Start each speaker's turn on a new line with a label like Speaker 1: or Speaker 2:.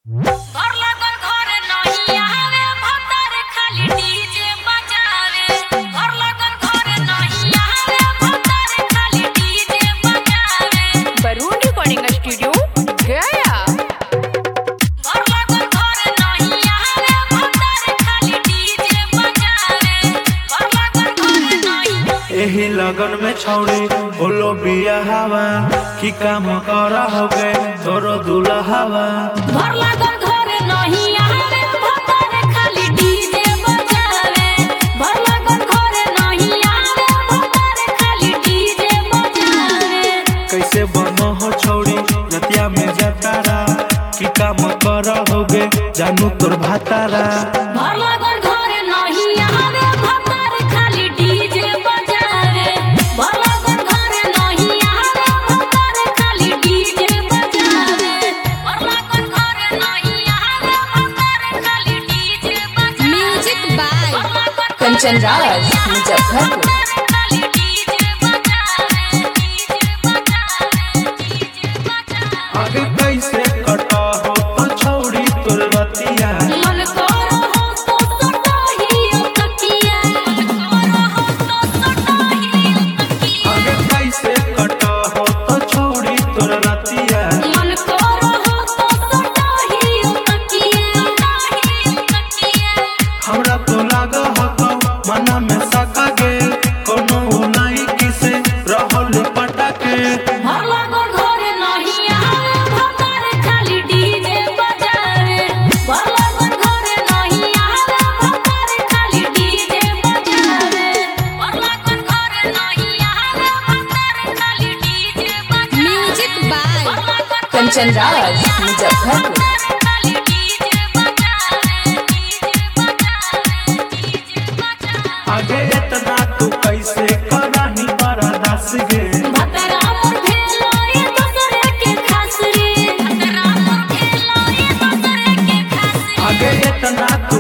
Speaker 1: घर लागल घर नहीं आवे भतर खाली डीजे बजावे घर लागल घर नहीं आवे भतर खाली डीजे बजावे
Speaker 2: बरून रिकॉर्डिंग स्टूडियो गया
Speaker 1: घर लागल घर नहीं आवे भतर खाली डीजे बजावे घर लागल घर नहीं
Speaker 3: एही लगन में छौड़ी बोलो बिया हवा की काम कर हो गए तोरो दूल्हा हवा
Speaker 1: घर लागल घर नहीं आवे भतर खाली डीजे बजावे घर लागल घर नहीं आवे भतर खाली डीजे बजावे
Speaker 3: कैसे बनो हो छौड़ी रतिया में जतारा की काम कर हो गए जानू तोर भातारा
Speaker 1: घर लागल घर नहीं आवे भतर खाली डीजे बजावे घर लागल घर नहीं आवे भतर खाली डीजे बजावे घर लागल घर नहीं आवे भतर खाली डीजे बजावे
Speaker 2: म्यूजिक बाय
Speaker 1: घर लागल घर
Speaker 2: कंचन राज मुजफ्फरपुर
Speaker 1: खाली डीजे बजावे डीजे बजावे डीजे बजावे
Speaker 3: आगे कैसे कटा हो तो छौड़ी तोर रतिया
Speaker 1: मन करो हो तो सटाही तकिया मन करो हो तो सटाही तकिया
Speaker 3: आगे कैसे कटा हो तो छौड़ी तोर रतिया
Speaker 1: मन करो हो तो सटाही तकिया सटाही तकिया
Speaker 3: हमरा तो लाग हो तो मना में सका गे कोनो उलाई किसे रहल पटाके
Speaker 1: घर लागल घर नहीं आवे भतर खाली डीजे बजावे घर लागल घर नहीं आवे भतर खाली डीजे बजावे घर लागल घर नहीं आवे भतर खाली डीजे बजावे
Speaker 2: म्यूजिक बाय
Speaker 1: घर लागल घर
Speaker 2: कंचन राज मुजफ्फरपुर
Speaker 1: खाली डीजे बजावे डीजे बजावे डीजे बजावे
Speaker 3: आगे इतना तू कैसे करानी बर्दाश्त गे
Speaker 1: भतरा मोर भेलोए दूसरे के खास रे भतरा मोर भेलोए दूसरे के खास रे
Speaker 3: आगे इतना तू